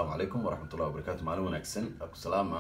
asalaamu calaykum waraxmatullahi wabarakaatu maalin wanaagsan akusalaama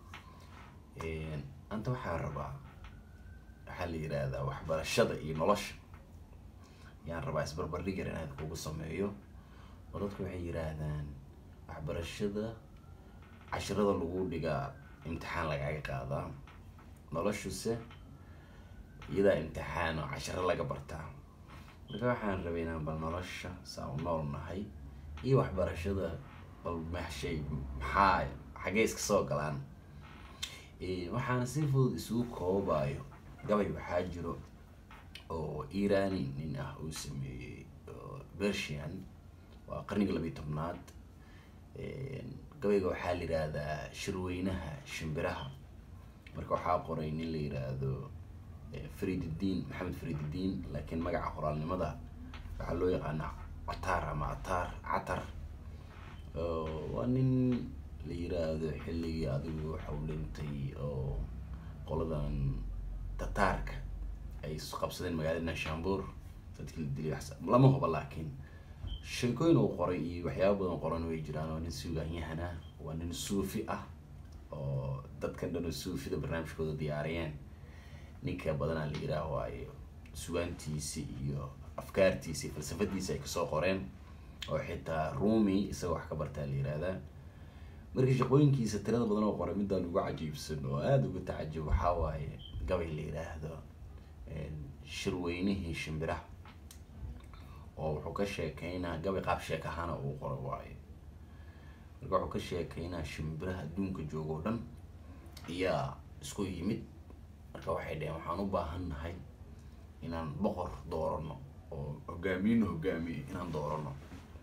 anta waxaa rabaa waxaa la yidhaahdaa waxbarashada iyo nolosha yaan rabaa isbarbardhig yar inaan kugu sameeyo oo dadku waxay yidhaahdaan waxbarashada cashirada lagu dhigaa imtixaan lagaaga qaadaa noloshuse iyadaa imtixaan oo cashiro laga bartaa marka waxaan rabay inaan bal nolosha saa u nool nahay iyo waxbarashada bal maxshay maxaa xaggee iska soo galaan waxaana si fudud isugu koobayo gabay waxaa jiro oo irani nin ah uu sameeyey bersian waa qarniga labiyi tobnaad gabayga waxaa la yidhaahdaa shirweynaha shimbiraha marka waxaa qoray nin la yidhaahdo farididdiin maxamed farididdiin laakiin magaca qoraalnimada waxaa loo yaqaanaa catar ama atar catar waa nin la yiraahdo xilligii adigu waxau dhintay oo qoladan tataarka ay qabsadeen magaalada nashambuur dadkii la dilay lama huba laakiin sheekooyin uu qoray iyo waxyaaba badan qoran way jiraan waa nin suuganyahana waa nin suufi ah oo dadkan dhan oo suufida barnaamijkooda diyaariyeen ninka badanaa la yiraah waayo sugaantiisi iyo afkaartiisi falsafadiisi ay kasoo qoreen oo xitaa rumi isagao wax ka bartaa la yihahdaa marka shaqooyinkiisa tirada badan oo qoray midaan ugu cajiibsan oo aada uga tacajib waxaa waaye gabay la yidhaahdo shirweynihii shimbiraha oo wuxuu ka sheekeynaa gabay qaab sheek ahaana uu qoro waayo marka wuxuu ka sheekeynaa shimbiraha adduunka joogo o dhan iyaa isku yimid marka waxay dhaheen waxaan u baahan nahay inaan boqor doorano oo hogaamiyena hogaamiye inaan doorano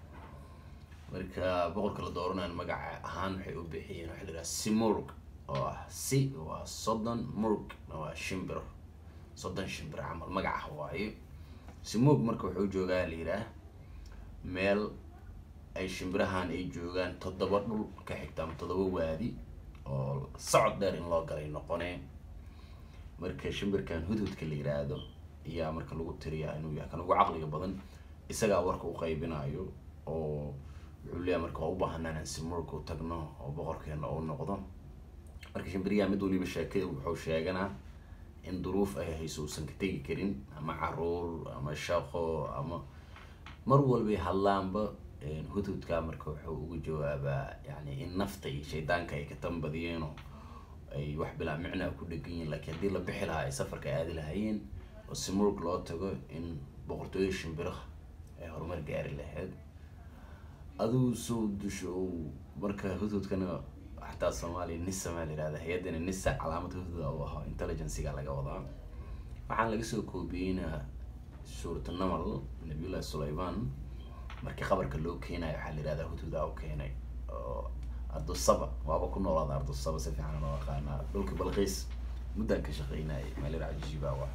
marka boqorka la dooranayo magaca ahaan waxay u bixiyeen waxa la yidhaha simurg oo ah si waa soddon murg waa shimbir soddon shimbir camal magaca waaye simurg marka wuxuu joogaa la yidhaah meel ay shimbirahan ay joogaan toddoba dhul ka xigta ama toddoba waadi oo socod dheer in loo galay noqonee marka shimbirkan hudhudka la yiraahdo ayaa marka lagu tiriyaa inuu yahay kan ugu caqliga badan isagaa warka u qaybinayo oo wuxuu leeyahay marka waa u baahanaa inaan simurka u tagno oo boqorkeena u noqdo marka shimbiriyaha mid waliba sheekada wuxuu sheeganaa in duruuf ay hayso uusan ka tegi karin ama caruur ama shaqo ama mar walbay hadlaanba hudhudka marka wuxuu ugu jawaabaa yani in nafta iyo shaydaanka ay ka tambadiyeenoo ay wax bilaa micnaa ku dhegan yihin lakiin haddii la bixi lahaa ay safarka aadi lahaayeen oo simurg loo tago in boqortooyo shimbiraha ay horumar gaari lahayd adigu soo dusho marka hudhudkana xataa soomaaliya nisa maa la yihahda hay-addana nisa calaamad hudhud u aho intelligenciga laga wadaa waxaan laga soo koobiyeyna suurata namal nabiyullahi sulayman markii qabarka loo keenayo waxaa la yihahdaa hudhuda u keenay oo ardusaba waaba ku noolaada ardusaba si fiican loo aqaanaa dhulka balqiis muddan ka shaqeynayay meelir cajiiba wa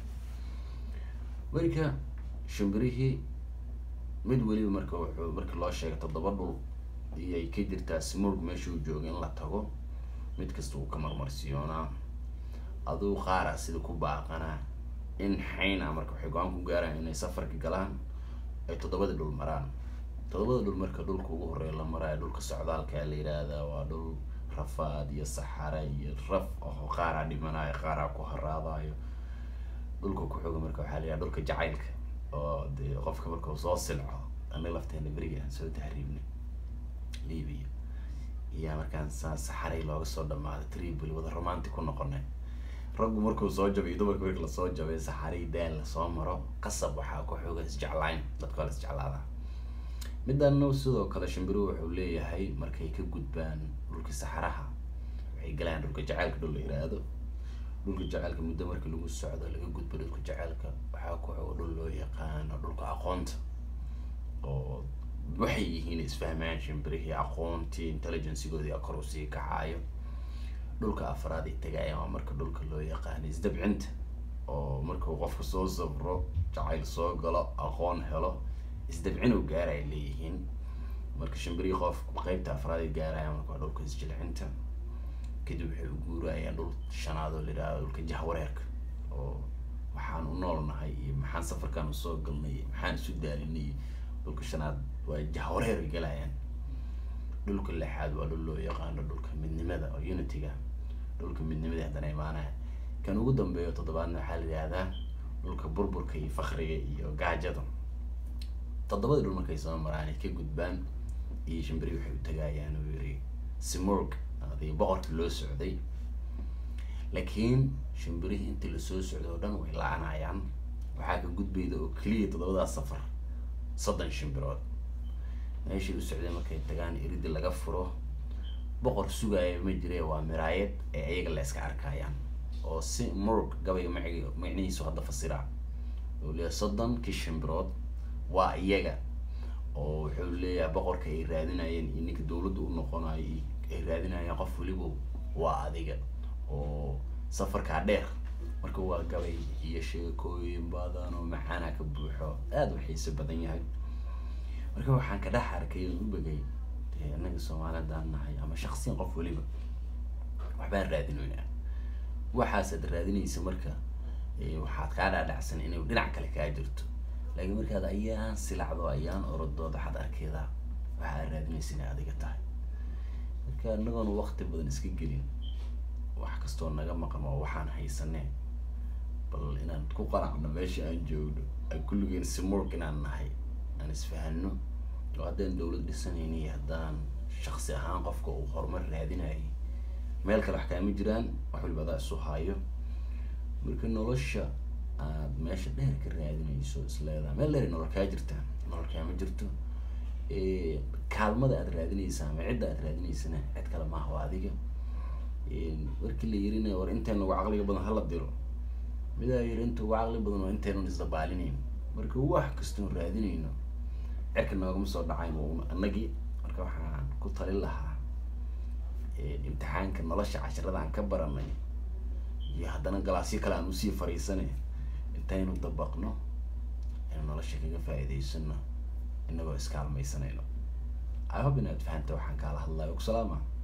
marka shimbirihii mid weliba marka wuxuu markii loo sheegay toddoba dhul iyay ka jirtaa simurg meeshuu jooga in la tago mid kasta uu ka marmarsiyoonaa aduu qaara sida ku baaqanaa in xayna marka waxay go-aan ku gaaraan inay safarka galaan ay toddobada dhul maraan toddobada dhul marka dhulka ugu horeeya la maraayo dhulka socdaalka la yidhaahdaa waa dhul rafaad iyo saxara iyo raf aho qaaraa dhimanayo qaaraa ku haraadayo dhulka ku xooga marka waxaa la yidhaha dhulka jacaylka oo dee qofka marka uu soo silco anaga lafteena beriga aan soo tahriibnay libia iyaa markaan saa saxaray looga soo dhamaaday tripoli wada romantic ku noqonay raggu markuu soo jabay iyo dumarka marki lasoo jabay saxaray daal lasoo maro qasab waxaa ku xooga isjeclayn dadka waa la isjeclaadaa midana sidoo kale shimbiruhu wuxuu leeyahay markay ka gudbaan dhulka saxaraha waxay galayaan dhulka jaceylka dhul la yiraahdo dhulka jaceylka muddo markii lagu socdo laga gudbo dhulka jaceylka waxaa ku xogo dhul loo yaqaano dhulka aqoonta oo waxay yihiin isfahmayaan shimbirihii aqoontii intelligencegoodii kor usii kacaayo dhulka afraad ay tagaayaan waa marka dhulka loo yaqaano isdabcinta oo markuu qofka soo sabro jacayl soo galo aqoon helo isdabcin u gaara ay leeyihiin marka shimbirihii qof qeybta afraad ay gaarayaan marka waa dhulka isjilcinta kadib waxay u guurayaan dhul shanaad oo la yidhahdo dhulka jahwareerka oo waxaan u noolnahay iyo maxaan safarkaan usoo galnay iyo maxaan isu daalinay iyo dhulka shanaad waa jahwareer ay galayaan dhulka lixaad waa dhul loo yaqaano dhulka midnimada oo unityga dhulka midnimada haddana imaanaya kan ugu dambeeyo toddobaadna waxaa la yihahdaa dhulka burburka iyo fakriga iyo gaajada toddobada dhul markay soo maraan ay ka gudbaan iyo shimbiri waxay u tagayaan uu yiri simurg adii boqorka loo socday laakiin shimbirihii intii lasoo socday oo dhan way la-anayaan waxaa ka gudbayda oo keliya toddobadaas safar soddon shimbirood meeshay u socdeen markay tagaan iridi laga furo boqor sugaya ma jire waa miraayad ee ayaga la iska arkayaan oo si murug gabayga macigi macnihiisu hadda fasira uu leeyahay soddonkii shimbirood waa iyaga oo wuxuu leeyahay boqorka ay raadinayeen iyo ninka dawladda u noqonayo ay raadinayaan qof weliba waa adiga oo safarkaa dheer marka waa gabay iyo sheekooyin badan oo macaana ka buuxo aada u xiiso badan yahay marka waxaan ka dhex arkay oon u begay dee innaga soomaalidaan nahay ama shaksiyan qof weliba waxbaan raadinaynaa waxaasaad raadinaysa marka waxaad kaa dhaadhacsan inay dhinac kale kaa jirto laakiin markaad ayaan silacdo ayaan orodood waxaad arkeydaa waxaad raadinaysa inay adiga tahay marka inagoona wakti badan iska gelin wax kastoo naga maqan waa waxaan haysanee bal inaan ku qanacno meesha aan joogno aan kulligeen simurg inaan nahay aan isfahano oo haddaan dawlad dhisanayni iyo haddaan shaksi ahaan qofka uu horumar raadinayay meel kale wax kaama jiraan wax waliba adaa isu haayo marka nolosha aad meesha dheer ka raadinayso isleedaha meel dheer nolol kaa jirtaa nolol kaama jirto kaalmada aad raadinaysa ama cidda aad raadinaysana cid kale maaha waa adiga markii la yirina war intayna uga caqliga badan hala diro midaa yiri inta uga caqli badan waa intaynan isdabaalinayn marka wax kastoon raadinayno cirka noogama soo dhacayn anagii marka waxaan ku talin lahaa imtixaanka nolosha casharada aan ka baranay iyo haddana galaasyo kale aan usii fariisanay intaynu dabaqno aynu nolosha kaga faa'iidaysano inagoo iskaalmaysanayno i hope inaad fahanta waxaan kaala hadlayo salaama